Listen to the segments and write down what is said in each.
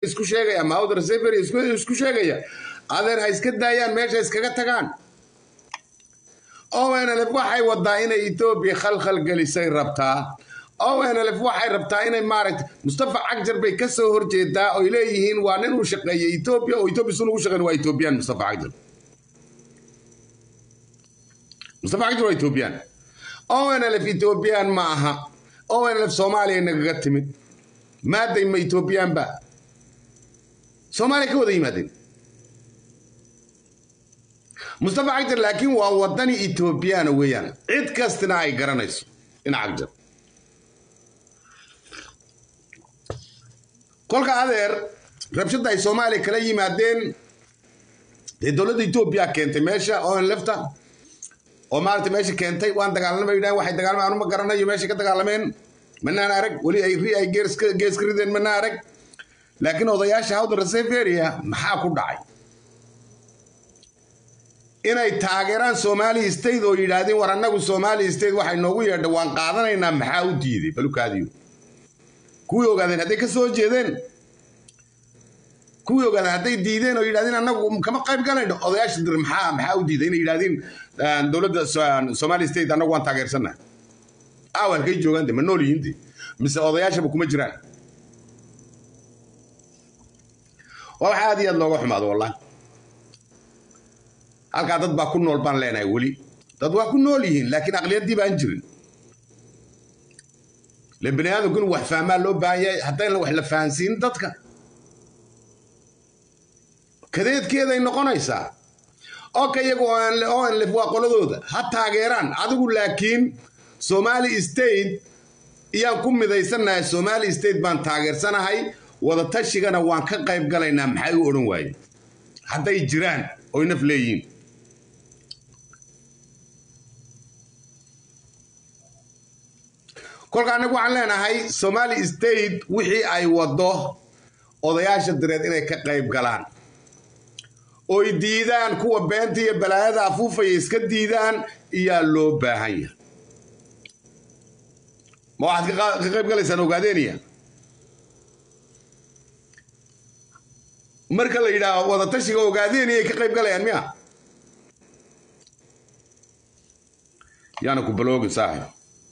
isku sheegaya mahawd reseveria isku sheegaya adeer ha iska daayaan meesha iskaga tagaan onlf waxay wadaa inay etoobiya khalkhal gelisay rabtaa onlf waxay rabtaa inay maaragta mustafa cagjar bay ka soo horjeedaa oy leeyihiin waa nin uu shaqeeyay etoobiya oo etoobiya sun ugu shaqeyn waa etoobiyaan mustafa cagjar mustafa cagjar waa etoobiyaan onlf etoobiyaan ma aha onlf soomaaliya nagaga timid maaday ma etoobiyaanba soomaaliya ka wada yimaadeen mustafa cagjar laakiin waa wadani etoobiyaana weeyaan cid kastina ay garanayso in cagjar kolka adeer rabshadda ay soomaaliya kala yimaadeen dee dowladda etoobiya keentay meesha onlefta oo maarata meesha keentay waan dagaalamay yidhahan waxay dagaalamay anu ma garanayo meeshay ka dagaalameen manaan arag weli ay ri ay gees ka rideen manaan arag laakiin odayaasha hawdan reseveria maxaa ku dhacay inay taageeraan somali state oo yidhaahdeen war annagu somali state waxay noogu yeedha waan qaadanaynaa maxaa u diiday balukaadiyo kuwii ogaadeen hadday ka soo jeedeen kuwii ogaadeen hadday diideen oo yidhahdeen annagu kama qayb galayno odayaasha dir maxaa maxaa u diiday inay yidhahdeen dowladda somali state annagu waan taageersannaha aaw halkay joogaan de ma nool yihiin de mise odayaashaba kuma jiraan waa wax aad iyo aad looga xumaado wallahi halkaa dad baa ku nool baan leenahay weli dad waa ku nool yihiin laakiin aqliyaddii baan jirin le bani aadamku in wax fahmaa loo baahan yahay haddayna wax la fahansiin dadka kadeedkeeday noqonaysaa oka iyagu onlef waa qoladooda ha taageeraan adigu laakiin somali state iyaan ku midaysannahay somali state baan taageersanahay wadatashiganna waan ka qayb galaynaa maxay u odhan waayeen hadday jiraan oy naf leeyihiin kolka annagu waxaan leenahay somali state wixii ay waddo odayaasha direed inay ka qayb galaan oy diidaan kuwa beenta iyo balaayada afuufaya iska diidaan iyaa loo baahan yahay ma waxaad ka qayb galaysaan ogaadeeniya marka la yidhaaho wadatashiga ogaadeeniya ay ka qayb galayaan miya yaana ku baloogin saaxib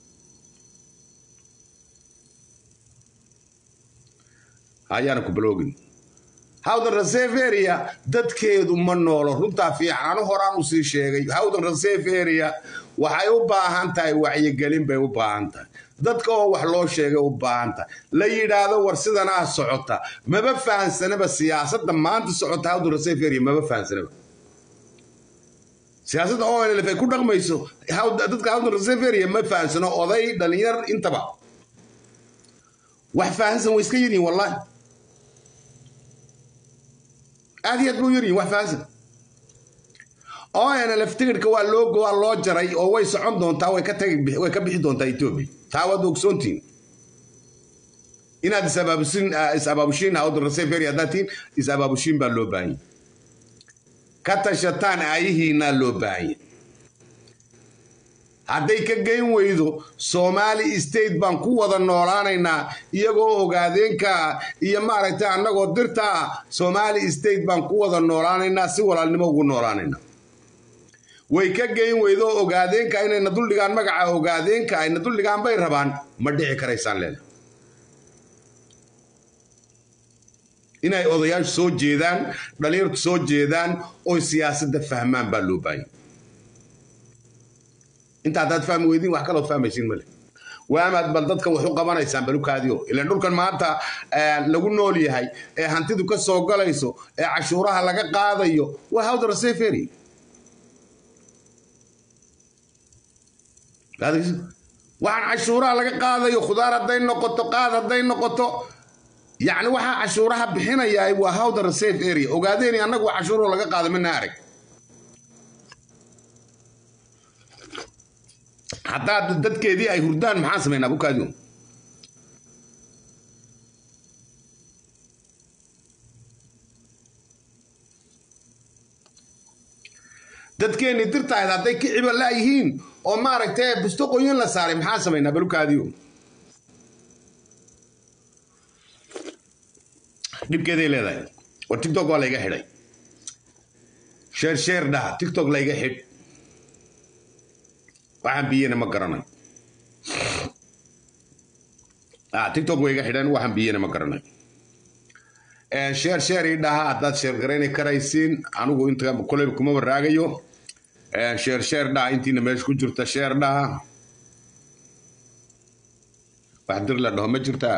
ayaana ku baloogin hawdan reseveria dadkeedu ma noolo runtaa fiican anu horaan usii sheegay hawdan reseveria waxay u baahan tahay wacyigelin bay u baahan tahay dadka oo wax loo sheegay u baahan tahay la yidhaahdo war sidanaa socota maba fahansanaba siyaasadda maanta socota hawdan reseveria maba fahansanaba siyaasadda onlf ay ku dhaqmayso dadka hawdan reseveria ma fahansano oday dhalinyar intaba wax fahansan way iska yidhiin wallahi aad iyo aad buu yaryihin wax fahansan onlf tigidhka waa loo waa loo jaray oo way socon doontaa way ka tagi way ka bixi doontaa etoobiya taa waad ogsoontiin inaad is-abaabushin is-abaabushiin hawdan reseveria haddaad tihiin is-abaabushiin baa loo baahanya ka tashataan aayihiinaa loo baahanya hadday ka geyn weydo somali state baan ku wada noolaanaynaa iyagoo ogaadeenka iyo maaragtay annagoo dirta ah somali state baan ku wada noolaanaynaa si walaalnimo ugu noolaanaynaa way ka geyn weydo ogaadeenka inayna duldhigaan magaca ogaadeenka ayna duldhigaan bay rabaan ma dhici karaysaan leena inay odayaashu soo jeedaan dhalinyartu soo jeedaan oy siyaasadda fahmaan baa loo baahanya inta haddaad fahmi weydiin wax kaloo fahmaysiin male waamaad bal dadka wax u qabanaysaan balukaadiyo ilaan dhulkan maanta lagu nool yahay ee hantidu ka soo galayso ee cashuuraha laga qaadayo waa hawda resevery waxaan cashuuraha laga qaadayo khudaar hadday noqoto qaad hadday noqoto yacni waxaa cashuuraha bixinayaa waa hawda reserve area ogaadeeni annagu cashuuro laga qaada mana arag haddaad dadkeedii ay hurdaan maxaan samaynaa bukaadiyo dadkeennii dirtahayd hadday ka ciba la'yihiin oo maaragtay busto qoyin la saaray maxaan samaynaa balukaadiyo dhibkeeday leedahay war tiktok waa layga xidhay sheer sheer dhaha tiktok layga xidh waxaan biyena ma garanay tiktok way iga xidheen waxaan biyena ma garanay sheer sheer ii dhaha haddaad sheer garayni karaysiin anigu inta koleyba kuma waraagayo sheer sheer dhaha intiina meesha ku jirta sheer dhaha wax dir la dhaho ma jirtaa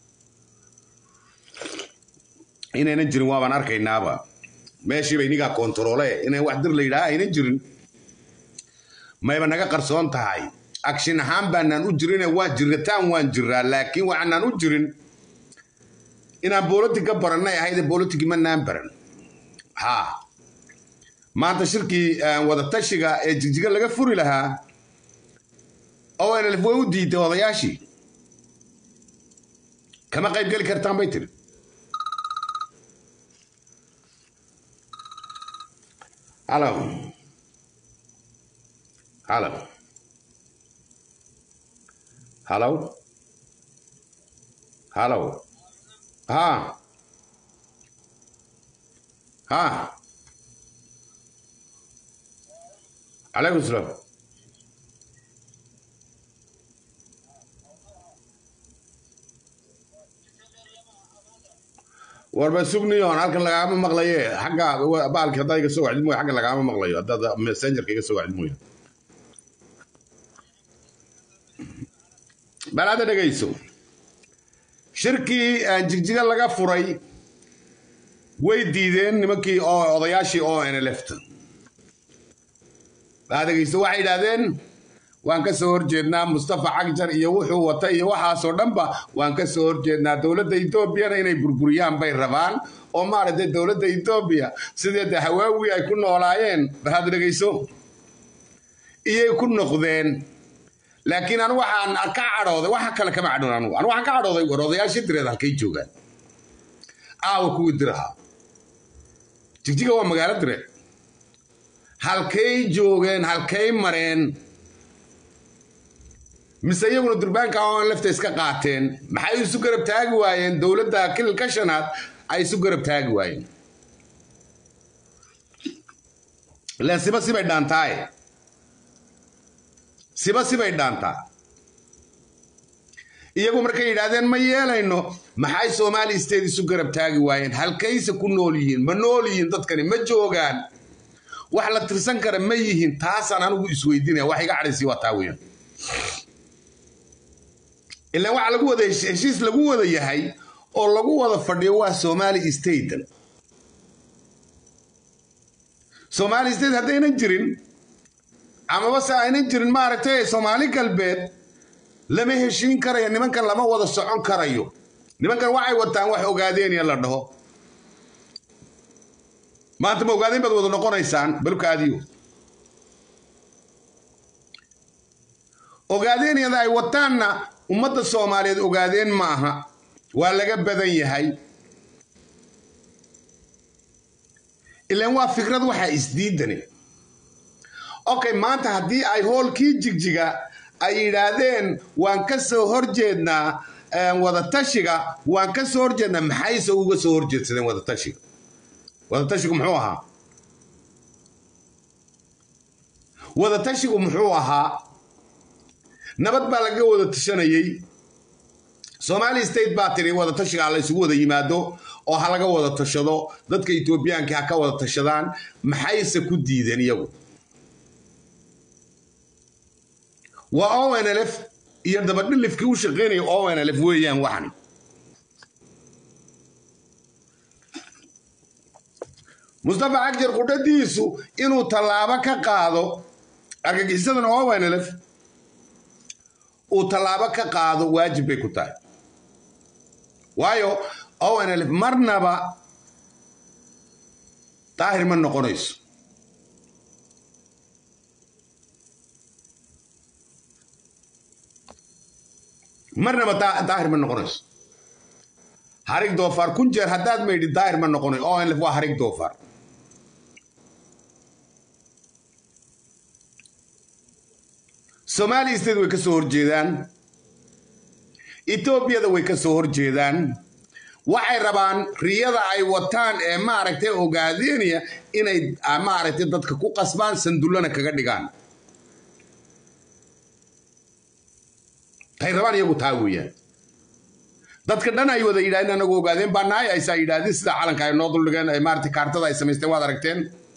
inaynan jirin waabaan arkaynaaba meeshiiba inigaa kontaroole inay wax dir la yidhaha aynan jirin mayba naga qarsoon tahay agshin ahaan baanaan u jirine waa jiritaan waan jiraa laakiin waxaanaan u jirin inaan bolotig ka barannay ahayde bolotigi manaan baran ha maanta shirkii wadatashiga ee jigjiga laga furi lahaa onlf way u diiday odayaashii kama qayb geli kartaan bay tiri halo halo halo halo ha ha calaykum salaam warba sugniyoon halkan lagaama maqlaye xagga baalki haddaad iga soo wacdid mooya xagga lagaama maqlayo haddaad messengerka iga soo wacdid mooya bal hadda dhegayso shirkii jigjiga laga furay way diideen nimankii oo odayaashii oo nlfta baa dhegayso waxay yidhaahdeen waan ka soo horjeednaa mustafa cagjar iyo wuxuu wata iyo waxaasoo dhanba waan ka soo horjeednaa dowladda etoobiyana inay burburiyaan bay rabaan oo maaragtay dowladda etoobiya sidee de hawaawi ay ku noolaayeen bal hadda dhegayso iyay ku noqdeen laakiin anu waxaan ka cadhooday waxa kale kama cadhoon anugu anu waxaan ka cadhooday war odayaashii direed halkay joogaan aawa kuwii dirahaa jigjiga waa magaalo direed halkay joogeen halkay mareen mise iyaguna durbaanka on lefta iska qaateen maxay isu garab taagi waayeen dowladda kililka shanaad ay isu garab taagi waayeen ilaan siba sibay dhaantaaye siba sibay dhaantaa iyagu markay yidhaahdeen ma yeelayno maxay soomaali state isu garab taagi waayeen halkayse ku nool yihiin ma nool yihiin dadkani ma joogaan wax la tirsan kara ma yihiin taasaan anigu isweydiinaya wax iga cadhaysii waa taa weeyaan ilaan waxa lagu wada heshiis lagu wada yahay oo lagu wada fadhiyo waa somali state somali state haddaynan jirin amaba se aynan jirin maaragtay soomaali galbeed lama heshiin karayo nimankan lama wada socon karayo nimankan waxay wataan wax ogaadeenya la dhaho maanta ma ogaadeen baad wada noqonaysaan balkaadiyo ogaadeenyada ay wataanna ummadda soomaaliyeed ogaadeen ma aha waa laga badan yahay ilaan waa fikrad waxaa isdiidane okay maanta haddii ay hoolkii jigjiga ay yidhaahdeen waan ka soo horjeednaa wadatashiga waan ka soo horjeednaa maxayse uga soo horjeedsadeen wadatashiga wadatashigu muxuu ahaa wadatashigu muxuu ahaa nabad baa laga wada tashanayey somali state baa tiri wadatashiga la isugu wada yimaado oo ha laga wada tashado dadka etoobiyaanka ha ka wada tashadaan maxayse ku diideen iyagu waa onlf iyo dabadhilifkii u shaqaynaya onlf weeyaan waxan mustafa cagjar qudhadiisu inuu tallaabo ka qaado argagixisadan onlf uu tallaabo ka qaado waajib bay ku tahay waayo onlf marnaba daahir ma noqonayso marnaba daahir ma noqonayso harig doofaar kun jeer haddaad maydhi daahir ma noqonayo onlf waa harig doofaar somali state way ka soo horjeedaan etoobiyada way ka soo horjeedaan waxay rabaan riyada ay wataan ee maaragtay ogaadeynaya inay maaragtay dadka ku qasbaan sandullana kaga dhigaan tay rabaan iyagu taa weeyaan dadka dhan ay wada yidhahdeen anagu ogaadeen baa nahay aysaa yidhaahdeen sida calanka ay noo duldhigeen ay maaragtay kaartada ay samaysteen waad aragteen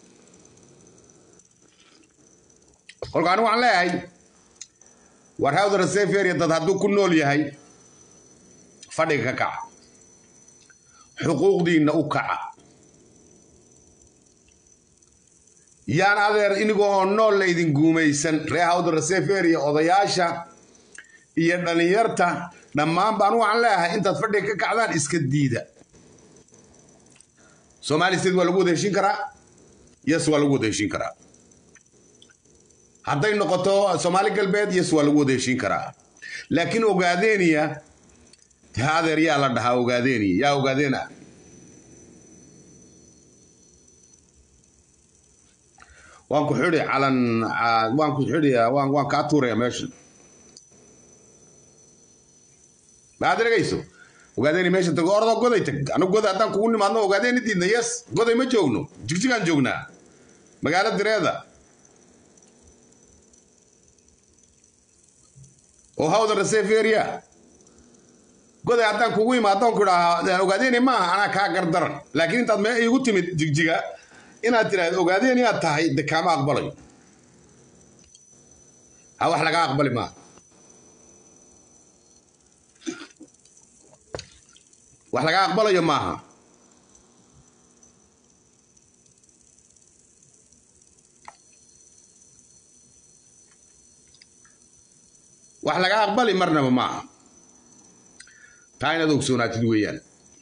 kolka anigu waxaan leeyahay war hawda raseferia dad hadduu ku nool yahay fadhiga ka kaca xuquuqdiinna u kaca yaan adeer inigo oo nool laydin guumaysan ree hawda raseferia odayaasha iyo dhallinyarta dhammaan baan waxaan leeyahay intaad fadhiga ka kacdaan iska diida somali state waa lagu wada heshin karaa yes waa lagu wada heshin karaa hadday noqoto soomaali galbeed yes waa lagu wada heshin karaa laakiin ogaadeeniya adeer yaa la dhahaa ogaadeeniya yaa ogaadeena waan ku xidhi calan waan ku xidhiya waan waan kaa tuuraya meesha maad dhegayso ogaadeeni meesha tago ordo goday tag anigu goday haddaan kugu nimaadno ogaadeeni diidna yes goday ma joogno jigjigaan joognaa magaalo direeda oo hawda reseferia goday haddaan kugu imaadon ku idhaa ogaadeeni maaha anaa kaa gardaran laakiin intaad mee iigu timid jigjiga inaad tidhaahdo ogaadeeni aad tahay de kaama aqbalayo ha wax laga aqbali maaha wax laga aqbalayo maaha wax laga aqbali marnaba maaha taa inaad ogsoonaatid weeyaan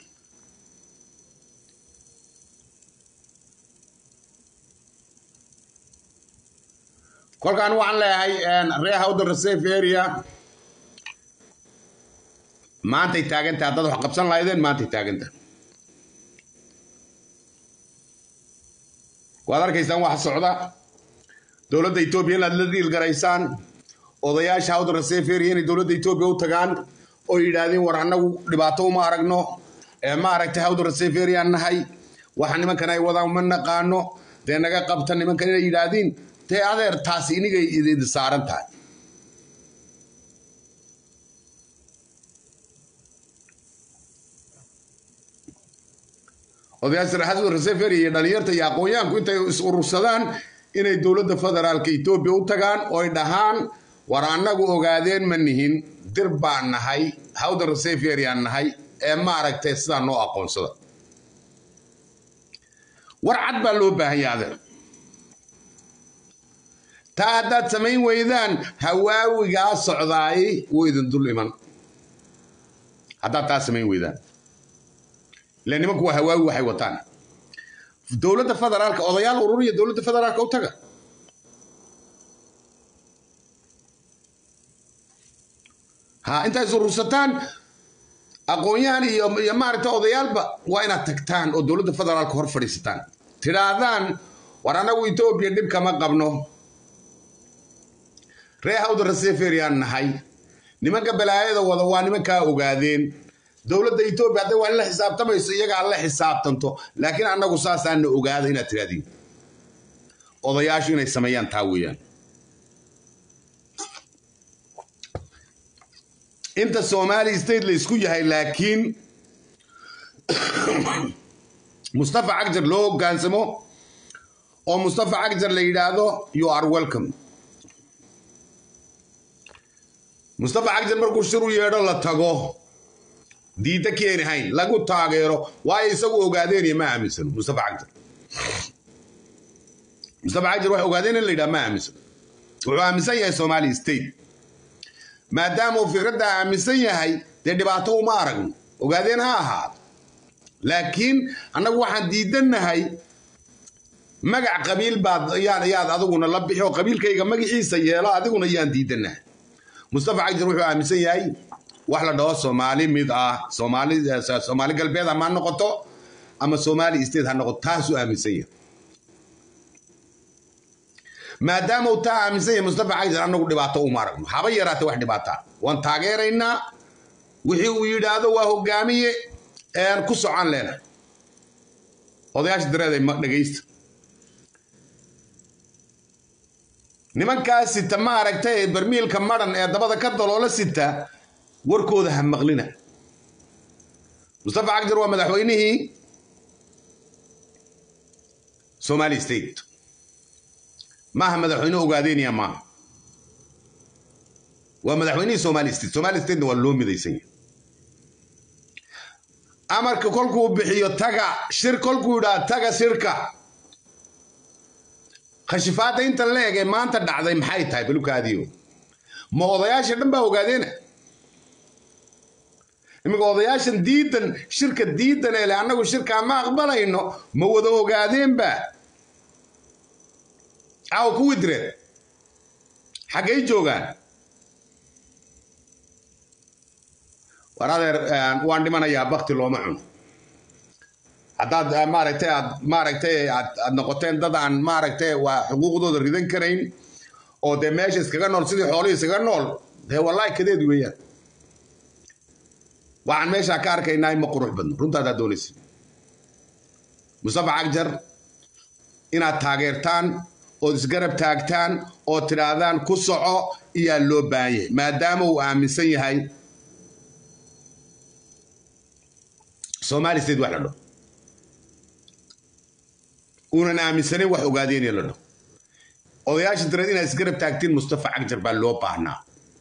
kolkaan waxaan leeyahay ree hawda reserve area maantay taagantaha haddaad wax qabsan lahaydeen maantay taagantaha waad arkaysaan waxa socda dowladda etoobiya inaad la dhiilgaraysaan odayaasha hawda reseferia inay dowladda etoobiya u tagaan oo yidhaahdeen war annagu dhibaato uma aragno ee ma aragtay hawda reseferia nahay waxa nimankan ay wadaan ma naqaano dee naga qabta nimankan inay yidhaahdiin dee adeer taasi inigay idin saaran tahay odayaasha hawda reseferia iyo dhalinyarta iyo aqoonyahanku intay is urursadaan inay dowladda federaalka etoobiya u tagaan oo ay dhahaan war annagu ogaadeen ma nihin dir baan nahay hawda reseferiyaan nahay ee maaragtay sidaa noo aqoonsada war cad baa loo baahan yahay adeer taa haddaad samayn weydaan hawaawigaa socdaay wuu idin dul iman haddaad taa samayn weydaan ila nimanku waa hawaawi waxay wataan dowladda federaalka odayaal ururiya dowladda federaalka u taga ha intaa is urursataan aqoon-yahan iyo iyo maaragtay odayaalba waa inaad tagtaan oo dowladda federaalka hor fadhiisataan tidhaahdaan war annagu etoobiya dhib kama qabno ree hawda reseferiyaan nahay nimanka balaayada wada waa nimankaa ogaadeen dowladda etoobiya hadday waa in la xisaabtamayso iyagaa la xisaabtanto laakiin annagu saasaana ogaada inaad tidhahdiin odayaashu inay sameeyaan taa weeyaan inta somali state la isku yahay laakiin mustafa cagjar loo hogaansamo oo mustafa cagjar la yidhaahdo you are welcome mustafa cagjar markuu shir u yeedho la tago diidda keeni hayn lagu taageero waayo isagu ogaadeenaya ma aaminsano mustafa cagjar mustafa cagjar wax ogaadeen in la yidhaha ma aaminsano wuxuu aaminsan yahay somali state maadaama uu fikradda aaminsan yahay dee dhibaato uma aragno ogaadeen ha ahaado laakiin annagu waxaan diidannahay magac qabiil baad yaan yaad adiguna la bixi oo qabiilkayga magaciisa yeelo adiguna yaan diidannahay mustafa cagjar wuxuu aaminsan yahay wax la dhaho soomaali mid ah soomaali soomaali galbeed ama ha noqoto ama soomaali state ha noqoto taasuu aaminsan yahay maadaama uu taa aaminsan yahay mustafa cagjar annagu dhibaato uma aragno haba yaraatee wax dhibaataa waan taageeraynaa wixii uu yidhaahdo waa hogaamiye ku socon leena odayaasha dareed ay dhegaysta nimankaa sita ma aragtay barmiilka madhan ee dabada ka daloola sita warkooda ha maqlina mustafa cagjar waa madaxweynihii somali state maaha madaxweyne ogaadeynaya maaha waa madaxweynihii somali state somali statena waa loo midaysan yahay amarka kolkuu bixiyo taga shir kolkuu yidhaa taga shirka khashifaadda inta leeg ee maanta dhacday maxay tahay balukaadiyo ma odayaasha dhan baa ogaadeena iminka odayaashan diidan shirka diidan ee le annagu shirkaa ma aqbalayno ma wada ogaadeenba caawa kuwii direed xaggay joogaan war adeer waan dhimanayaa bakti looma cuno haddaad maaragtay aad maaragtay aad noqoteen dad aan maaragtay waa xuquuqdooda ridan karayn oo dee meesha iskaga nool sidii xoolihii iskaga nool dee wallaahi kadeed weeyaan waxaan meeshaa ka arkaynaa ma qurux badno runtaadaa doonaysa mustafa cagjar inaad taageertaan ood isgarab taagtaan oo tidhaahdaan ku soco iyaa loo baahan yahay maadaama uu aaminsan yahay somali state wax la dho uunan aaminsanayn wax ogaadeenaya la dho odayaasha dareed inaad isgarab taagtiin mustafa cagjar baa loo baahnaa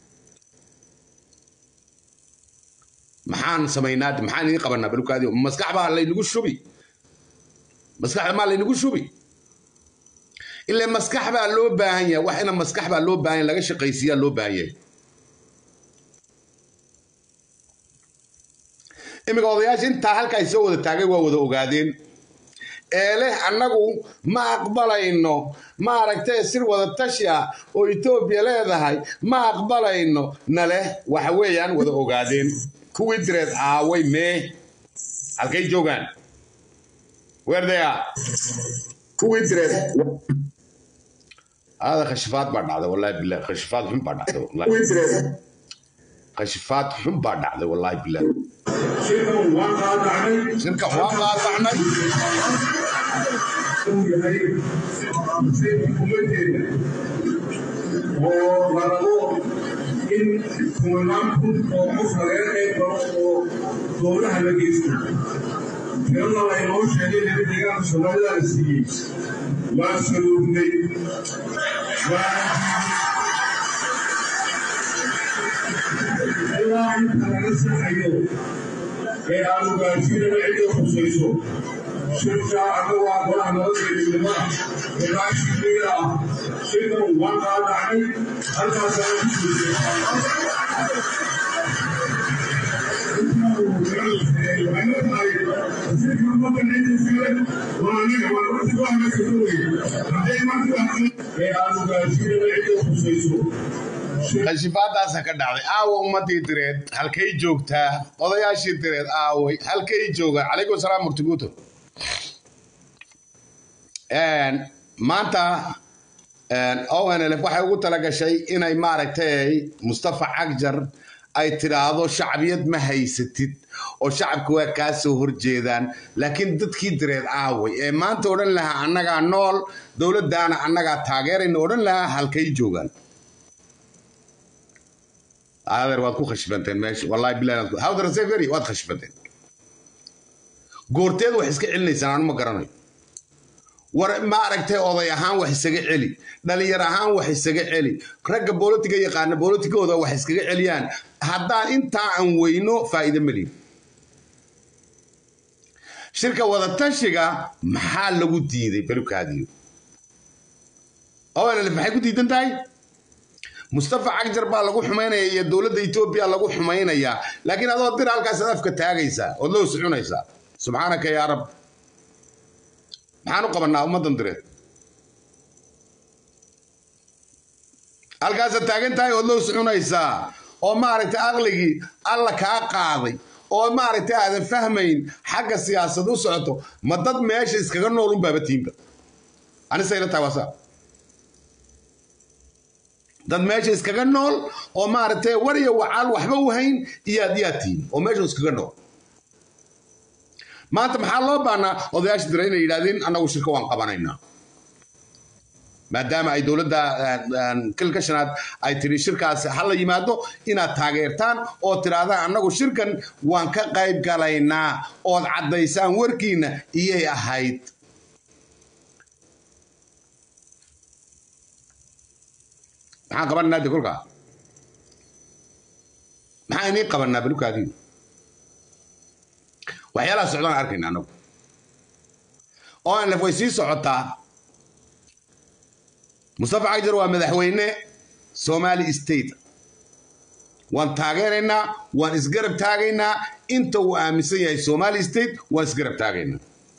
maxaan samaynaa maxaan idiin qabanaa balukaadi maskax baa laynagu shubi maskaxda maa laynagu shubi ilaa maskax baa loo baahan yahay wax ina maskax baa loo baahan yahay laga shaqaysiiyaa loo baahan yahay iminka odayaasha intaa halkaa soo wada taagay waa wada ogaadeen ee leh annagu ma aqbalayno maaragtay sir wada tashi ah oo etoobiya leedahay ma aqbalayno na leh waxa weeyaan wada ogaadeen kuwii direed aaway mee halkay joogaan weerdaya kuwii direed هذا خشفات بعد هذا والله بالله خشفات حم بعد هذا والله خشفات حم بعد هذا والله بالله شركة واقع طعني in kumanaan kun oo qof laga qayb galo oo dowlaha la geysto tirada laynoo sheegay in deegaanka soomaalida la siiyey waan saluugnay ilaa inta laga saxayo ee aanu gaarsiinana cidda khusayso shirka annagu waa golaha nabadgeednimada gadaashiiga ah shirkan waan qaadacnay halkaasana ku khashifaadaasa ka dhacday aawa ummadii direed halkay joogtaa odayaashii direed aaway halkay joogaan calaykum salaam murtiguuto maanta onlf waxay ugu talagashay inay maaragtay mustafa cagjar ay tidhaahdo shacbiyad ma haysatid oo shacabka waa kaa soo horjeedaan laakiin dadkii direed aaway ee maanta odhan lahaa annagaa nool dowladdaana annagaa taageerayna odhan lahaa halkay joogaan adeer waad ku khashbanteen meesha wallahi billahi hawdar seferi waad khashbanteen goorteed wax iska celinaysaan anu ma garanayo war ma aragtay oday ahaan wax isaga celi dhalinyar ahaan wax isaga celi ragga boolitiga yaqaana boolitigooda wax iskaga celiyaan haddaan intaa aan weyno faa'iido meliin shirka wadatashiga maxaa lagu diiday balukaadiyo onlf maxay ku diidan tahay mustafa cagjar baa lagu xumaynaya iyo dowladda etoobiya lagu xumaynayaa laakiin adoo dir halkaasaad afka taagaysaa ood loo socunaysaa subxaanaka yaa rab maxaan u qabanaa ummaddan direed halkaasaad taagan tahay ood loo socunaysaa oo maaragtay aqligii alla kaa qaaday oo maaragtay aadan fahmayn xagga siyaasad u socoto ma dad meesha iskaga nool unbaaba tiimba anisayla tahay waasaa dad meesha iskaga nool oo maaragtay war iyo wacaal waxba u hayn iyaad iyaad tihin oo meesha iskaga nool maanta maxaa loo baahnaa odayaasha dira inay yidhahdeen annagu shirka waan qabanaynaa maadaama ay dowladda kilka shanaad ay tiri shirkaas ha la yimaado inaad taageertaan oo tidhaahdaan annagu shirkan waan ka qayb galaynaa ood caddaysaan warkiina iyay ahayd maxaan qabananaa de kolkaa maxaa inii qabanaa balukaadii waxyaalaha socdaan arkayna annagu onlf way sii socotaa mustafa cagjar waa madaxweyne somali state waan taageeraynaa waan isgarab taagaynaa inta uu aaminsan yahay somali state waan isgarab taagaynaa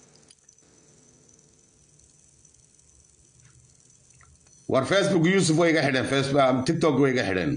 war facebook yusuf way iga xidheen tiktok way iga xidheen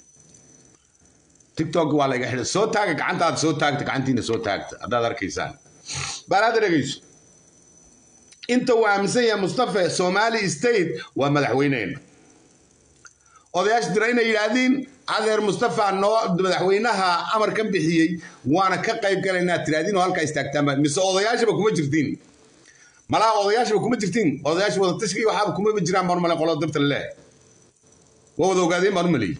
tiktok waa la iga xidhay soo taaga gacantaada soo taagta gacantiina soo taagta haddaad arkaysaan baan hadda dhegayso inta uu aaminsan yahay mustafa somali state waa madaxweyneena odayaasha dira inay yidhaahdiin adeer mustafa noo madaxweynaha amarkan bixiyey waana ka qayb galaynaa tiraahdiin oo halkaa istaagtaanba mise odayaashaba kuma jirtiin malaha odayaashaba kuma jirtiin odayaasha wada tashkii waxaaba kumaba jiraan baan umale qolada dabta leh waa wada ogaadeen baan u maleeyey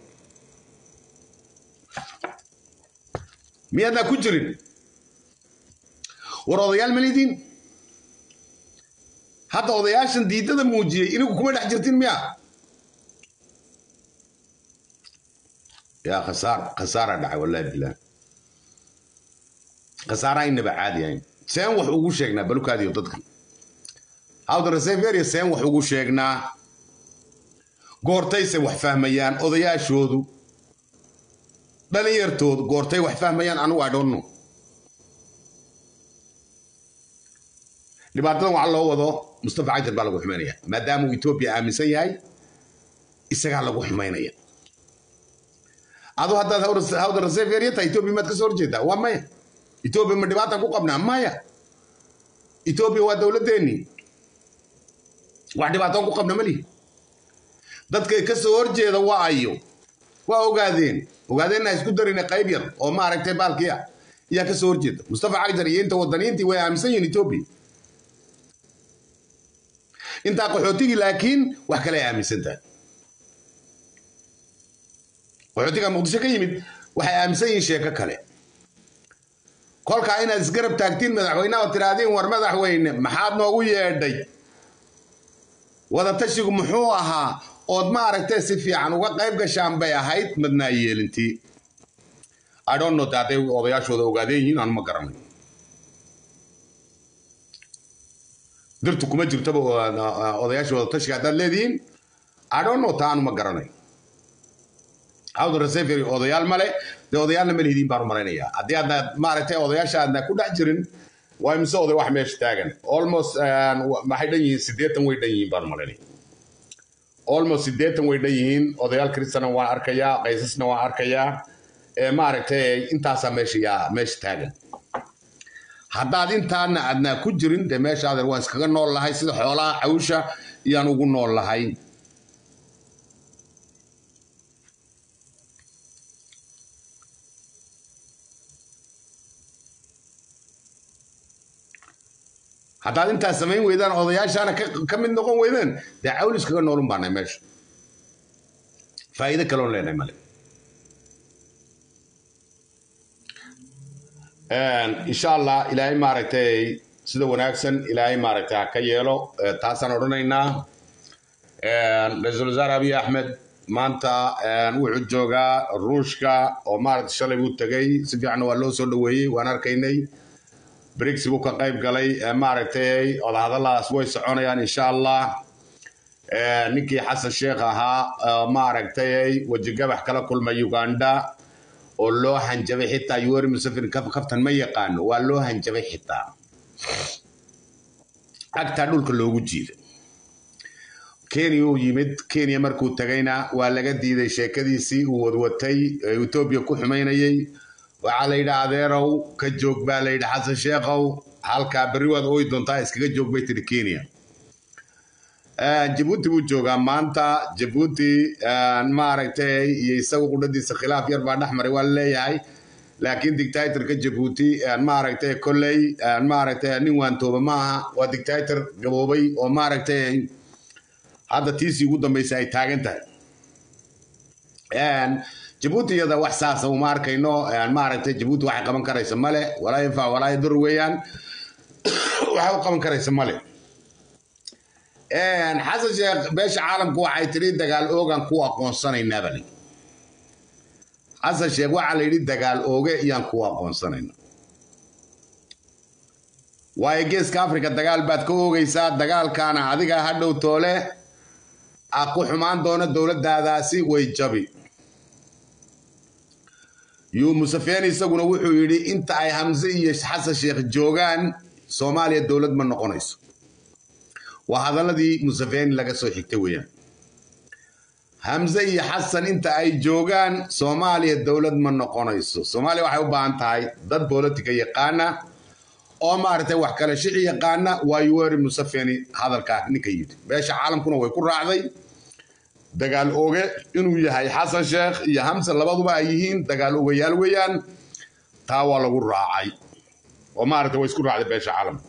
miyaadnaa ku jirin war odayaal malidiin hadda odayaashan diidada muujiyey inigu kuma dhex jirtin miya yaa khasaar khasaara dhacay wallahi bilah khasaaraha inaba caadi ahayn seen wax ugu sheegnaa balukaadiyo dadkan hawda reseveria seen wax ugu sheegnaa goortayse wax fahmayaan odayaashoodu dhalinyartoodu goortay wax fahmayaan anigu i don't know dhibaatadan waxaa loo wado mustafa cagjar baa lagu xumaynaya maadaama uu etoobiya aaminsan yahay isagaa lagu xumaynaya adu haddaad hawda reseveria tahay etoobiya maad ka soo horjeedaa waa maya etoobiya ma dhibaatan ku qabnaa maya etoobiya waa dowladdeennii wax dhibaatoon ku qabna malihi dadkay ka soo horjeeda waa ayo waa ogaadeen ogaadeenna isku darina qayb yar oo maaragtay baalkii ah ayaa ka soo horjeeda mustafa cagjar iyo inta wadaniintii way aaminsan yihiin etoobiya intaa qaxootigii laakiin wax kale ay aaminsan tahay qaxootiga muqdisho ka yimid waxay aaminsan yihiin sheeko kale kolkaa inaad isgarab taagtiin madaxweynaha oo tiraahdiin war madaxweyne maxaad noogu yeedhay wadatashigu muxuu ahaa ood maaragtay si fiican uga qayb gashaan bay ahayd madnaa yeelintii i don't know hadday odayaashooda ogaadeen yihiin aan ma garanay dirtu kuma jirtaba odayaasha wadatashiga haddaad leedihiin i don't know taa aanu ma garanay hawda resevery odayaal male dee odayaalna ma lihidiin baan u malaynayaa haddii aadna maaragtay odayaasha aadna ku dhex jirin waa imise oday wax meesha taagan almost maxay dhan yihiin siddeetan way dhan yihiin baan u malaynaya almost siddeetan way dhan yihiin odayaal kristana waan arkayaa qaysasna waan arkayaa maaragtay intaasaa meesha yaa meesha taagan haddaad intaana aadnaa ku jirin dee meesha adeer waan iskaga nool lahay sida xoolaha cawsha iyaan ugu nool lahay haddaad intaas samayn weydaan odayaashaana ka mid noqon weydaan dee cawl iskaga noolun baanay meesha faa'iido kaloon leenahay male insha allah ilaahay maaragtay sida wanaagsan ilaahay maaragtay ha ka yeelo taasaan odhanaynaa ra-iisul wasaare abiy axmed maanta wuxuu joogaa ruushka oo maaragtay shalay buu tegay si fiicanna waa loo soo dhoweeyey waan arkaynay brigsi buu ka qayb galay maaragtay odahadalaas way soconayaan insha allah ninkii xasan sheekh ahaa maaragtay wejigabax kala kulmay uganda oo loo hanjabay xitaa yuweri museveni kaftan ma yaqaano waa loo hanjabay xitaa agtaa dhulka loogu jiiday kenya uu yimid kenya markuu tagayna waa laga diiday sheekadiisii uu wadwatay ee etoobiya ku xumaynayay waxaa la yidhi adeerow ka joog baa la yidhi xasan sheekhow halkaa berri waad ooyi doontaa iskaga joog bay tidhi kenya jabuuti buu joogaa maanta jabuuti maaragtay iyo isagu qudhadiisa khilaaf yar baa dhex maray waa laleeyahay laakiin dictatorka jabuuti maaragtay kolley maaragtay nin waantooba maaha waa dictator gaboobay oo maaragtay hadda tiisii ugu dambaysa ay taagan tahay jabuuti iyada wax saasa uma arkayno maaragtay jabuuti waxay qaban karaysa male walaa yanfac walaa yadur weeyaan waxay u qaban karaysa male xasan sheekh beesha caalamku waxay tidhi dagaal oogan ku aqoonsanaynaa bali xasan sheekh waxaa la yidhi dagaal ooge iyaan ku aqoonsanayna waayo geeska afrika dagaal baad ka oogaysaa dagaalkaana adiga hadhow toole a ku xumaan doona dowladdaadaasi way jabi yuu musafeen isaguna wuxuu yidhi inta ay hamse iyo xasan sheekh joogaan soomaaliya dowlad ma noqonayso waa hadaladii musafeni laga soo xigtay weeyaan hamse iyo xasan inta ay joogaan soomaaliya dowlad ma noqonayso soomaaliya waxay u baahan tahay dad bolotika yaqaana oo maaragtay wax kale shixi yaqaana waa yuweri musafeni hadalkaa ninka yidhi beesha caalamkuna way ku raacday dagaal oge inuu yahay xasan sheekh iyo hamse labaduba ay yihiin dagaal ogayaal weeyaan taa waa lagu raacay oo maaragtay way isku raacday beesha caalamka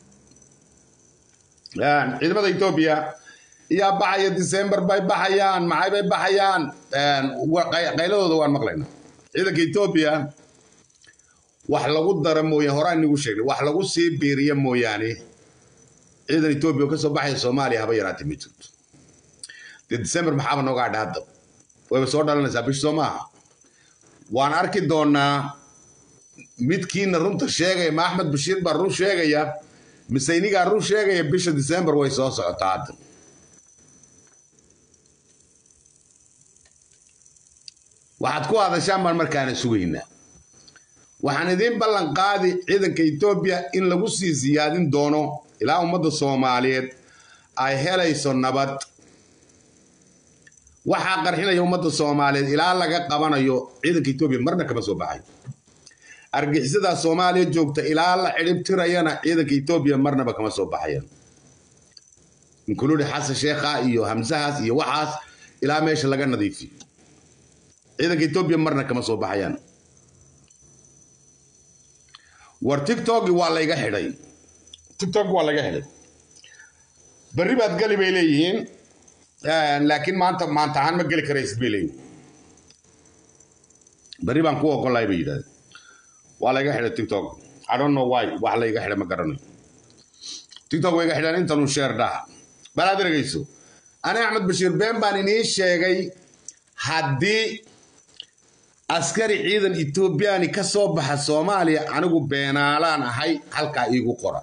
ciidamada etoobiya iyaa baxaya december bay baxayaan maxay bay baxayaan qayladooda waan maqlaynaa ciidanka etoobiya wax lagu dara mooyaan horaan nigu sheegnay wax lagu sii biiriya mooyaane ciidan etoobiya oo ka soo baxaya soomaaliya haba yaraatee ma jirto dee december maxaaba nooga hadha hadda wayba soo dhalanaysaa bish soo maaha waan arki doonaa midkiina runta sheegaya ma axmed bashiir baa run sheegaya mise inigaa run sheegaya bisha december way soo socotaa hadda waxaad ku hadashaan baan markaana sugaynaa waxaan idiin ballan qaadi ciidanka etoobiya in lagu sii siyaadin doono ilaa ummadda soomaaliyeed ay helayso nabad waxaa qarxinaya ummadda soomaaliyeed ilaa laga qabanayo ciidanka etoobiya marna kama soo baxayo argixisadaa soomaaliya joogta ilaa la cidhib tirayana ciidanka etoobiya marnaba kama soo baxayaan inkuludi xasan sheekha iyo hamsahaas iyo waxaas ilaa meesha laga nadiifiyo ciidanka etoobiya marna kama soo baxayaan war tiktoki waa layga xidhay tiktok waa laga xidhay berri baad geli bay leeyihiin laakiin maanta maanta ahaan ma geli karaysid bay leeyihiin berri baan ku ogolahay bay yidhahdeen waa layga xidhay tiktok i don't know why wax layga xidhay ma garanayo tiktok way iga xidhaan intanuu sheer dhaha balaad ergeyso ani axmed bashiir been baan inii sheegay haddii askari ciidan etoobiyani ka soo baxa soomaaliya anigu beenaalaan ahay halkaa iigu qora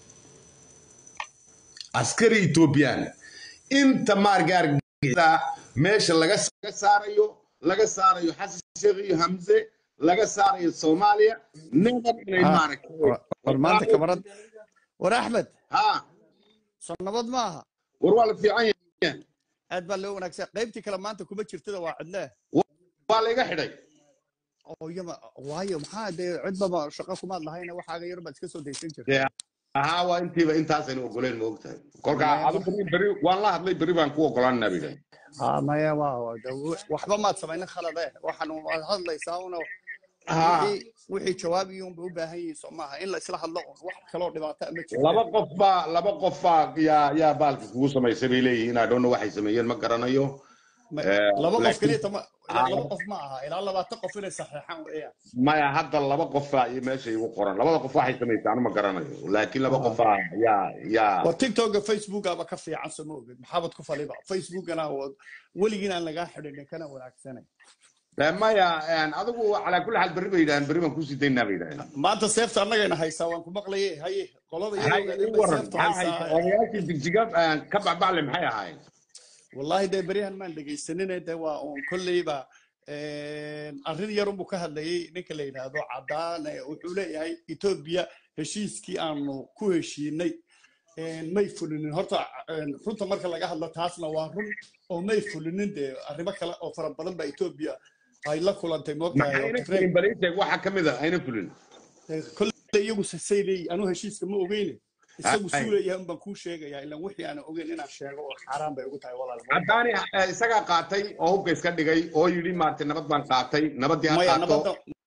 askari etoobiyani inta maargaargida meesha laga saarayo laga saarayo xasan sheekh iyo hamse laga saarayo soomaaliya never inay war maanta kamarad war axmed ha soo nabad maaha war waa la fiican yahay aad baa loo wanaagsan qaybtii kale maanta kuma jirtada waa cidlee waa layga xidhay oo iyama waayo maxaa dee cidbaba shaqo kumaad lahayna waxaaga yar baad iska soo daysan jirta ahaa waa intiiba intaasaynu ogoleen ma ogtahay kolka adu beri beri waan la hadlay beri baan ku ogolaanaa bay dhahay ha maya waa de waxba maad samaynin khalade waxaan waad hadlaysaa una Ha. wixii wixii jawaab iyo unba u baahan yihiin soo maaha in la isla hadlo un wax kaloo dhibaata ma jirto laba qof baa laba qof baa yaa yaa baalka kugu samaysay bay leeyihiin adhoonna waxay sameeyeen ma garanayo Ma- Eh, laba qof laakiin- keliya tama Ah. laba qof ma aha ilaa labaatan qof inay saxeexaan weeyaan maya hadda laba qof baa iyo meesha igu qoran labada qof waxay samaysay anu ma garanayo laakiin laba qof baa yaa yaa waa tiktoka facebookaba ka fiican soo ma ogid maxaabad ku faliba facebookana waa weligiin aan lagaa xidhin kana wanaagsanay Eh, maya en, adigu calaa kulli xaal berri bay yidhahdeen berri baan kusii daynaa bay yidhahdeen maanta seefta annagayna haysaa waan ku maqlaye haye qolada Hay, iyagoo ii waran seefta maxaa haysa haysaa odayaashii digsiga eh, ka bacbacle maxay ahaayeen wallahi dee beryahan maan dhegaysanine de waa uun kolleyba arrin yarunbuu ka hadlayay ninka la yidhaahdo cadaane wuxuu leeyahay etoobiya heshiiskii aanu ku heshiinay may fulinin horta runta marka laga hadlo taasna waa run oo may fulinin dee arrimo kale oo fara badan baa etoobiya ay la kulantay moogtahay oo maxayna Tigray- fulin baliisheeg waxa ka mid a ayna fulin kolley iyagu sasay leeyihin anuu heshiiska ma ogeyne isagu Ay. suu leeyahay unbaan kuu sheegaya ilan wixii aan ogeyn inaan sheego oo xaaraan bay ugu tahay walaal caddaani eh, isagaa qaatay oo hubka iska dhigay oo yidhi maaragtay nabad baan qaatay nabaddii ha maya qaato nabadda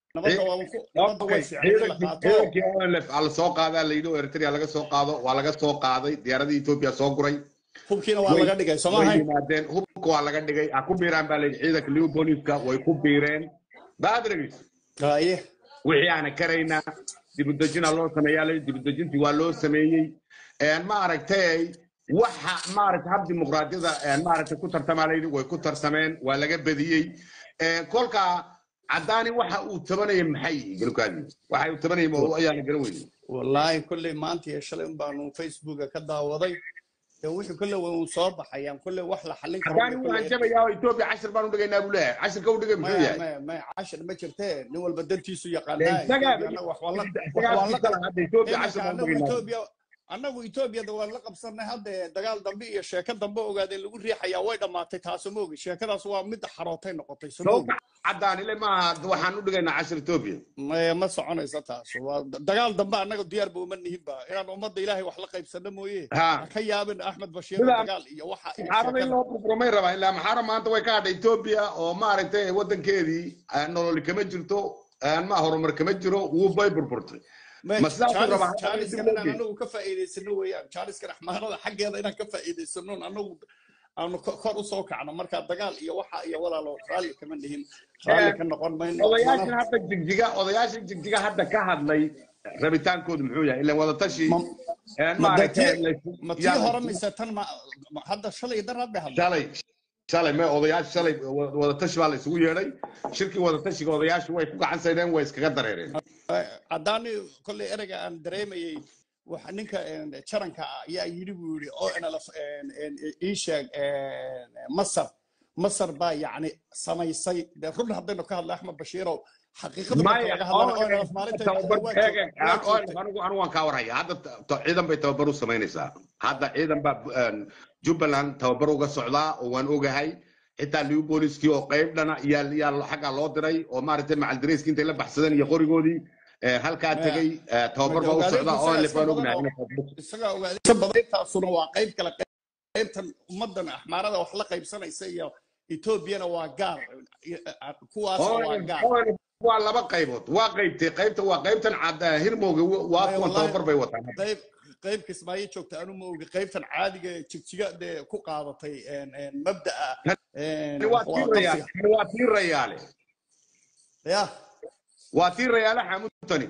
nabadda waa ku nabadda way fiicnay in la qaato ciidankii ONLF aa la soo qaadaa la yidhi oo eritrea laga soo qaado waa laga soo qaaday diyaaradii etoobiya soo guray hubkiina waa way laga dhigay soo way maahayn yimaadeen hubka waa laga dhigay ha ku biiraan baa la yidhi ciidanka liu booliska way ku biireen baadrigis haye wixii aana karaynaa dibudejina loo sameeyaa la yidhi dibudejintii waa loo sameeyey Een, ma aragtay waxa maaragtay hab dimuqraadiyada een, maaragtay ku tartamaa la yidhi way ku tartameen waa laga badiyey Een, kolka cadaani waxa uu tabanaya maxay yihiin galkaadi waxa uu tabanaya ma ayaa la garan weyne wallaahi kolley maanta iyo shalay un baanu facebooka ka daawaday dee wixii kolley way uun soo baxayaan kolley wax la xallin karo cadaani wuu hanjabayaa oo etoobiya cashir baan u dhigaynaa buu leeyahay cashirka u dhigay muxuu maya yahay maya maya cashir ma jirtee nin walba dantiisu Dee yaqaanaa isagaa etoobiya annaga wax waan la wax isagaa waan la kala hadda etoobiya iminka cashir baan u annagu dhigaynaa etoobiya annagu etoobiyada waan la qabsanay hadde dagaal dambe iyo sheeko dambe ogaadeen lagu riixayaa way dhammaatay taaso ma ogi sheekadaas waa mid xarootay noqotay so ma ogi sawka cadaan ile maaha waxaan u dhigaynaa cashir etoobiya ma ma soconaysa taas waa dagaal dambe annaga diyaar ba uma nihinba inaan ummadda ilaahay wax la qaybsano mooye ha ha ka yaabin axmed bashiir Sidaa- dagaal iyo waxa iyo maxaarada in sheekada loo burburmay rabaa ilaa maxaara maanta way ka hadhay etoobiya oo maaragtay wadankeedii aan nololi kama jirto aan ma horumar kama jiro wuu bay burburtay ma sidaasuu rabaa hadda in dib jaaliskan loo inaan geeyo anagu ka faa'iidaysano weeyaan jaaliskan axmaarada xaggeeda inaan ka faa'iidaysano anagu aanu ko- kor usoo kacno marka dagaal iyo waxa iyo walaalo raalli kama nihin raalli ka noqon mayno odayaashan mana hadda jigjiga odayaashan jigjiga hadda ka hadlay rabitaankoodu muxuu yahay ilan wadatashi ma een ma dee maaragtay tii laysu- ma tii yaa hore laysu- mise tan ma ma- hadda shalay daraad bay hadlay shalay shalay me odayaasha shalay wa- wadatashi baa la isugu yeedhay shirkii wadatashiga odayaashu way ku gacan saydeen way iskaga dareereen caddaani kolley ereyga aan dareemayey waxa ninka een, jaranka ah ayaa yidhi buu yidhi oo nlf ii sheeg een, masar masar baa yacni samaysay dee run haddaynu ka hadla axmed bashiirow xaqiiqada marka maya laga hadlana oo ONLF nlf maalintay tababar baxday waa eeg joog- waa aan joogtay ONLF anigu anigu waan kaa warhaya hadda ta- ta- ciidan bay tababar u samaynaysaa hadda ciidan baa een, jubbaland tababar uga socdaa oo waan ogahay xitaa liu booliskii oo qayb dhana yaa yaa xaggaa loo diray oo maaragtay macaldareyskii intay la baxsadeen iyo qorigoodii ee, halkaa maya tegey ee, tababar baa u ogaadeenku socdaa isagaa ONLF iska waan badan ognahay oo inay tababar isagaa ogaadeenka badan intaasuna waa qayb kale qaybtan ummaddan axmaarada wax la qaybsanaysa iyo etoobiyana waa gaar kuwaasna waa ONLF gaar ONLF waa laba qaybood waa qaybtay qaybta waa qaybtan cad hirmowga waa maya kuwan wallahi tababar bay wataan qayb qayb kismaayo joogta anu ma ogi qaybtan caadiga ee jigjiga dee ku qaadatay een, een, mabda'a een, Tani waa tii waa rayaale qabsiga tani waa tii rayaale ya waa tii rayaale xamuudtani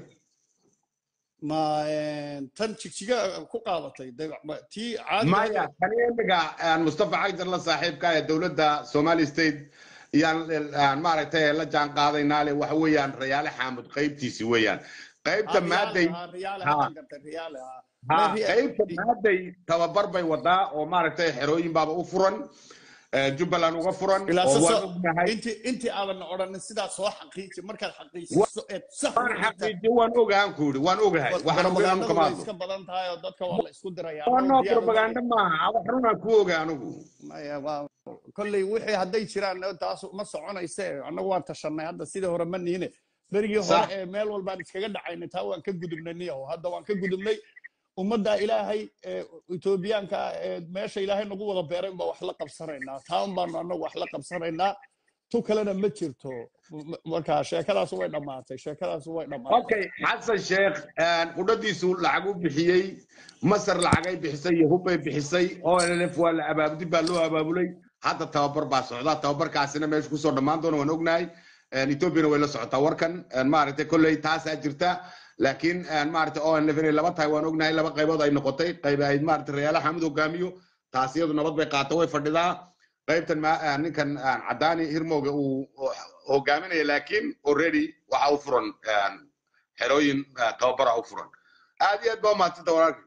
ma een, tan jigjiga ku qaadatay dee ma- tii caadiga maya tani imiga aan mustafa cagjar la saaxiibka ee dowladda somali state iyaan aan maaragtay la jaan qaadaynaa le waxa weeyaan rayaale xaamud qaybtiisi weeyaan qaybta ha maaday riyaale ha riyaale ha hadan gartay riyaale ha ha ma ri- qaybta maaday tababar bay wadaa oo maaragtay xerooyin baaba u furan ee, jubbaland uga furan ilaa oo waan sasoo ognahay intii intii aadan odhanin sidaa soo xaqiiji markaad Wa- xaqiijiso eed sax waan u dhigta xaqiijiyo waan ogahan ku yidhi waan ogahay waxaan ogahay anu propagandadu kama way hadlo iska badan tahay oo dadka waa la isku diraya waa annagu noo diyaar uma propaganda maaha wax runaan ku oga anigu maya waa kolley wixii hadday jiraan taas ma soconayse annagu waan tashanay hadda sidii hore ma niine berigii hore sax ee meel walbaan iskaga dhacaynay taa waan ka gudubnay niyahow hadda waan ka gudubnay ummadda ilaahay ee etoobiyaanka ah ee meesha ilaahay nagu wada beeray unbaa wax la qabsanaynaa taa un baanu annagu wax la qabsanaynaa tu kalena ma jirto M- marka sheekadaas way dhammaatay sheekadaas way dhammaatay okay xasan sheekh qudhadiisu lacag u bixiyey masar lacagay bixisay iyo hubbay bixisay onlf waa la abaabudi baa loo abaabulay hadda tababar baa socda tababarkaasina meesha kusoo dhammaan doona waan ognahay ethoobiana way la socotaa warkan maaragtay kolley taasaa jirta laakiin maaragtay onlf inay laba tahay waan ognahay laba qaybood ay noqotay qayb ay maaragtay rayaala xamud hogaamiyo taas iyadu nabad bay qaata way fadhidaa qaybtan ma- ninkan cadaani hirmowga uu hogaaminaya laakiin already waxa u furan xerooyin tababara u furan aad iyo aad baa umahadsanta walaalkii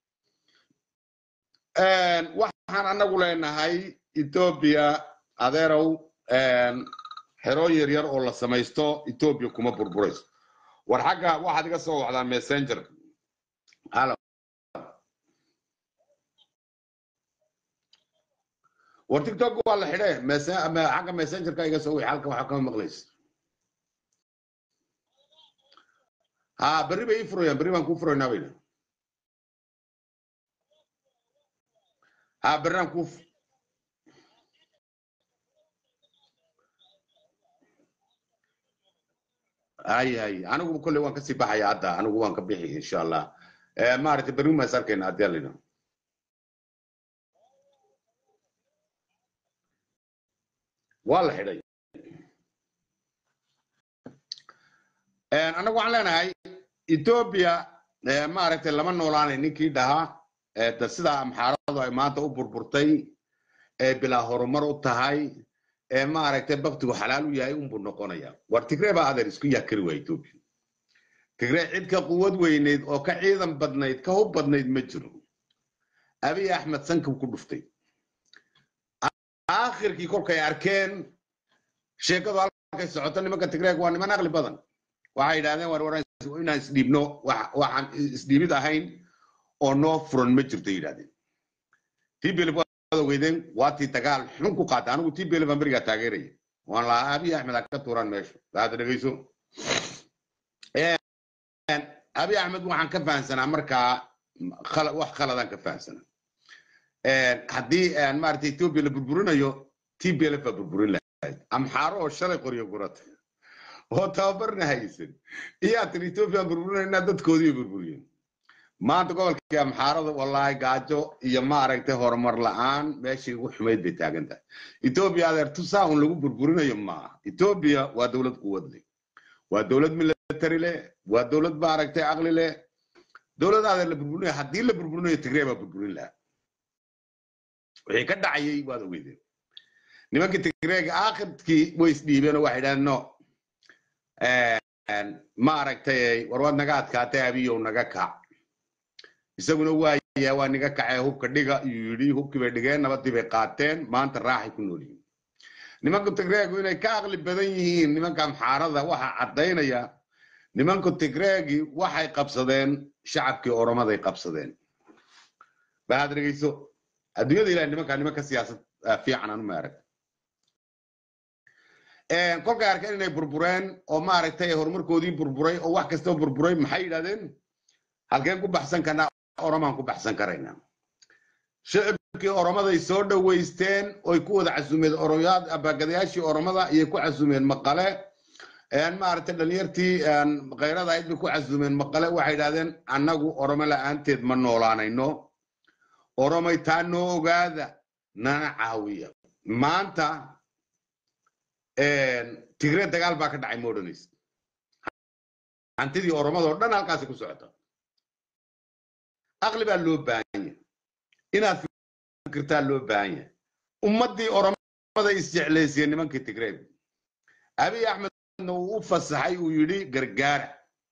waxaan anagu leenahay ethiopia adeerow xerooyin yar yar oo la samaysto ethiopia kuma burburayso war xagga waxaad iga soo wacdaa messenger halo war tiktok waa la xidhe mese- ama xagga messengerka iga soo wixi halka waxa kama maqlaysa ha berri bay ii furayaan berri baan kuu furaynaa bayna ha berri aan kuu fu- hay hay anigu kolley waan kasii baxaya hadda anigu waan ka bixi insha allah Eh, maaragtay berri maan is arkayna haddii alla yidhaahdo. waa la xidhay annagu waxaan leenahay etoobiya eh, maaragtay lama noolaanay ninkii dhahaa eh, da sidaa amxaaradu ay maanta u burburtay ee bilaa horumar u tahay ee maaragtay baktigu xalaal u yahay unbuu noqonaya war tigree baa adeer isku yakari waa etoobiya tigree cid ka quwad weyneyd oo ka ciidan badnayd ka hub badnayd ma jiro abiy axmed sankab ku dhuftay aakhirkii kolkay arkeen sheekadu halkay socoto nimanka tigreeg waa niman aqli badan waxay yidhahdeen war war inaan isdhiibno wax- waxaan isdhiibid ahayn oo noo furan ma jirto yidhahdeen tblf waad ogeydeen waa tii dagaal xun ku qaatay anigu tblf baan berigaa taageeraya waan lahaa abiy axmed ha ka tuuraan meesha hadda dhegeyso abiy axmed waxaan ka fahansanaa markaa khala- wax khaladaan ka fahansanaa haddii maarata etoobiya la burburinayo tblf baa burburin lahayd amxaaro oo shalay qoryo guratay oo tababarna haysan iyaa tiri ethoobiya burburinayna dadkoodii bay burburiyeen maanta gobolkii amxaarada wallaahi gaajo iyo maaragtay horumar la'aan meeshii ugu xumayd bay taagan tahay etoobiya adeer tusaa un lagu burburinayo maaha etoobiya waa dowlad quwad leh waa dowlad military leh waa dowlad maaragtay caqli leh dowlad adeer la burburinayo haddii la burburinayo tigree baa burburin lahaa wixii ka dhacayay waad ogeydeen nimankii tigreega aakhirkii way isdhiibeen oo waxay idhahdeen no maaragtay war waad naga adkaatay abiyow naga kac isaguna waaya waa niga kacee hubka dhiga iyuu yidhi hubkii bay dhigeen nabadii bay qaateen maanta raaxay ku nool yihiin nimanka tigreegu inay ka aqli badan yihiin nimanka amxaarada waxaa caddaynaya nimanka tigreegi waxay qabsadeen shacabkii oromaday qabsadeen baad dhegeyso adduunyada ilahay nimankaa nimanka siyaasad ah, fiican anu ma arag kolkay arkeen inay burbureen oo maaragtay horumarkoodii burburay oo wax kastaba burburay maxay yidhahdeen halkeen ku baxsan karnaa oromaan ku baxsan karaynaa shicibkii oromaday soo dhoweysteen oy ku wada casumeen oroyaad abagadayaashii oromada ayay ku casumeen maqale maaragtay dhalinyartii khayrada ahayd bay ku casumeen maqale waxay yidhahdeen annagu oromo la'aanteed ma noolaanayno oromay taa noo ogaada nana caawiya maanta tigre dagaal baa ka dhacay ma odhanaysa hantidii oromada oo dhan halkaasi ku socota aqli baa loo baahan yahay inaad fikirtaa loo baahan yahay ummaddii oromada isjeclaysiyeen nimankii tigreeg abiy axmedna uu u fasaxay uu yidhi gargaara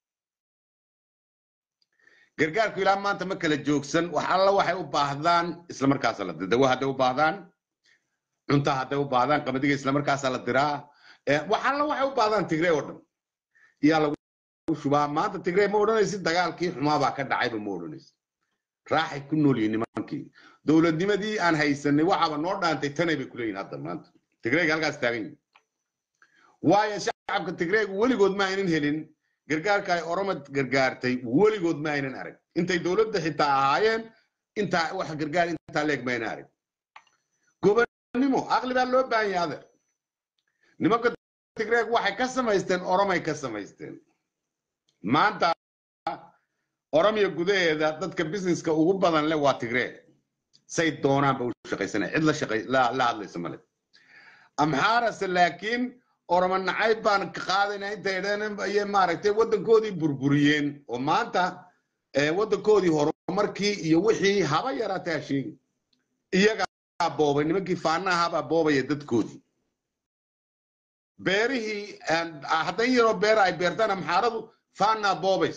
gargaarku ilaa maanta ma kala joogsan wax alla waxay u baahdaan isla markaasa la dawa hadday u baahdaan cunta hadday u baahdaan qamadiga isla markaasa la diraa wax alla waxay u baahdaan tigree oo dhan iyaa lagu shubaa maanta tigree ma odhanaysid dagaalkii xumaabaa ka dhacayba ma odhanaysid raaxay ku nool yihiin nimankii dowladnimadii aan haysanay waxaaba noo dhaantay tanay bay kuleeyihin hadda maanta tigreega halkaas taagan yihin waayo shacabka tigreegu weligood ma aynan helin gargaarka ay oroma gargaartay weligood ma aynan arag intay dowladda xitaa ahaayeen intaa wax gargaar intaa leeg ma aynan arag gobonnimo aqli baa loo baahan yahay adeer nimanka tigreeg waxay ka samaysteen oromay ka samaysteen maanta oromiya gudaheeda dadka businesska ugu badan leh waa tigreeg say doonaanba u shaqaysanaya cid la shaqay la la hadlaysa male amxaarase laakiin oromo nacayb baan ka qaadayna intay dheen ayay maaragtay waddankoodii burburiyeen oo maanta waddankoodii horumarkii iyo wixii haba yaraatay ha sheegi iyagaa boobay nimankii faanahabaa boobaya dadkoodii beerihii haddan yaroo beera ay beertaan amxaaradu faanaa boobays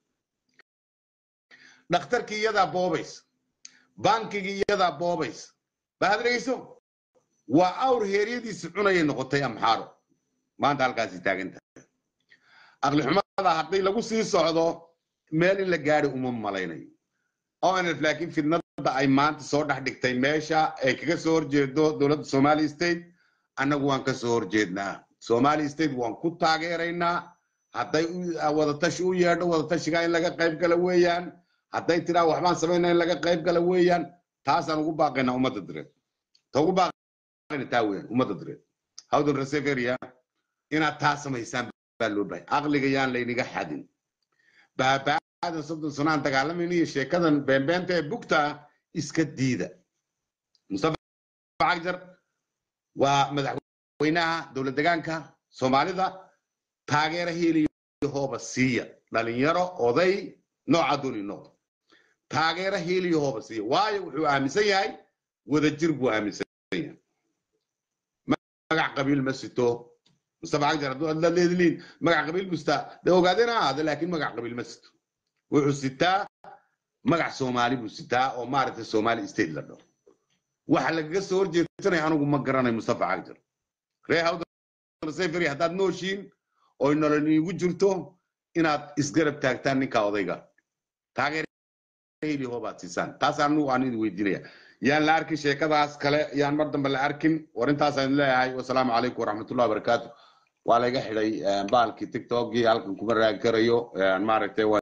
dhakhtarkii iyadaa boobays bankigii iyadaa boobays baad dhegeyso waa awr heeryadiisi cunayay noqotay amxaaro maanta halkaasi taagan tahay aqli xumada hadday lagu sii socdo meel in la gaari uma malaynayo onf laakiin fidnada ay maanta soo dhex dhigtay meesha ay kaga soo horjeedo dowladda somali state annagu waan ka soo horjeednaa somali state waan ku taageeraynaa hadday wadatashi u yeedho wadatashiga in laga qayb gala weeyaan hadday tiraa waxbaan samaynaa in laga qayb gala weeyaan taasaan ugu baaqaynaa ummadda direed ta ugu baaqayna taa weeyaan ummadda direed hawdan reseveria inaad taa samaysaan baa loo bahay aqliga yaan laynaga xadin baabaadan soddon sanaan dagaalamayna iyo sheekadan beenbeenta ee bugta iska diida mustafa cagjar waa madaxweynaha dowlad degaanka soomaalida taageera heliyo hooba siiya dhalinyaro oday nooca dooni noqdo taageera heliyo hooba siiya waayo wuxuu aaminsan yahay wadajir buu aaminsan yahay magac qabiil ma sito mustafa cagjar hadduu adla leedliin magac qabiil bustaa de ogaadeen ha ahaada laakiin magac qabiil ma sito wuxuu sitaa magac soomaali buu sitaa oo maaragtay soomaali state la dhaho waxa lagaga soo horjeedsanaya anigu ma garanay mustafa cagjar ree hawdaseferi haddaad nooshiin oy nolol iigu jirto inaad isgarab taagtaan ninka odayga taageerheli hoobaad siisaan taas anigu aan idin weydiinaya yaan la arkin sheekadaas kale yaan mar dambe la arkin war intaasaan leeyahay wasalaamu calaykum waraxmatullahi wabarakaatu waa laga xidhay baalkii tiktokgii halkan kuma raagi karayo maaragtay